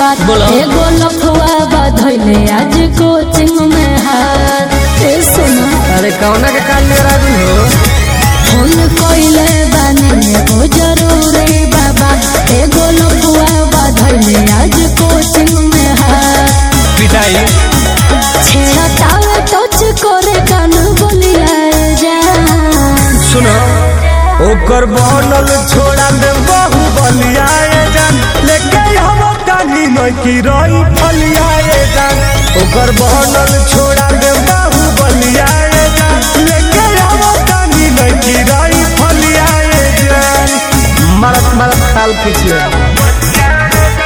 बात बोलो। एगो लफुआ बधैले आज कोचिंग में हाथ ए सुना अरे कौना के काल में राजू हो फोन कोइले बानी एगो जरूरी बाबा एगो लफुआ बधैले आज कोचिंग में हाथ पिटाई छेड़ा तावे टच करे कान बोलिया जान सुनो ओकर बनल छोड़ा दे बहु बलियाए जान लेके हम कानी नई की रही फलियाए जान ओकर बनल छोड़ा दे बहु बलियाए जान लेके हम कानी नई की रही फलियाए जान मरत मरत खाल खींच ले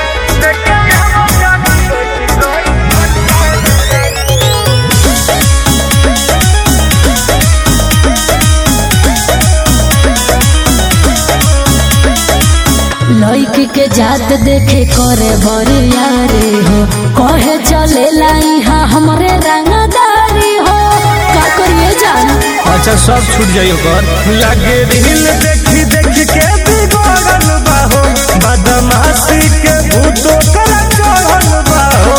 लड़की के जात देखे करे बरिया रे हो कहे चले यहाँ हमरे रंगदारी हो का करिए जान अच्छा सब छूट जाई ओकर लागे रील देखी देखी के बिगड़ल बाहो बदमाशी के भूतो कर चढ़ल बाहो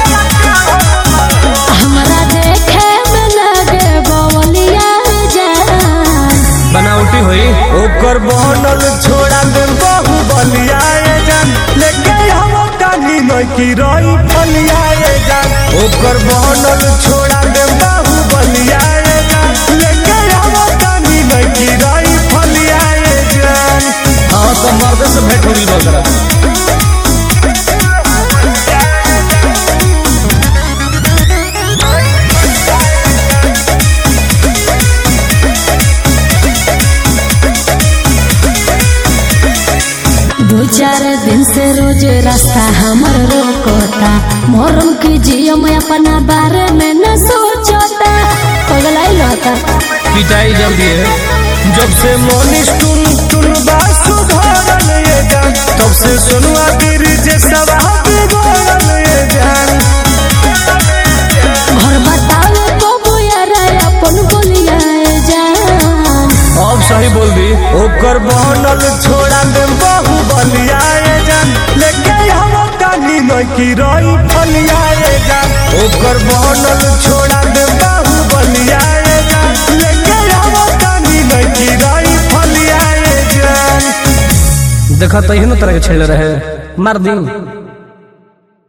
हमरा देखे में लगे बवलिया जान बनावटी होई ओकर बनल छोड़ा दे बहु बलियाए जान लेके हम कानी नई की रही फलियाए जान ओकर बनल छोड़ा दे बहु बलियाए जान लेके हम कानी नई की रही फलियाए जान हाँ तो मर्द से भेंट हो गई बकरा दो चार दिन से रोज रास्ता हमर रोकता मोरम की जियो में अपना बारे में न सोचता पगलाई लता पिटाई जल्दी है जब से मोनिस टुन टुन बासु घरल ये जान तब से सुनुआ गिर जे सब बिगड़ल ये जान घर बतावे बबू यार अपन बोलिया जान अब सही बोल दी ओकर बनल छोड़ा दे बहु बलियाए जान लेके हम कानी नई की रही फलियाए जान ओकर बनल छोड़ा दे बहु बलियाए जान लेके हम कानी नई की रही फलियाए जान देखा तो तरह के छेड़ रहे मार दी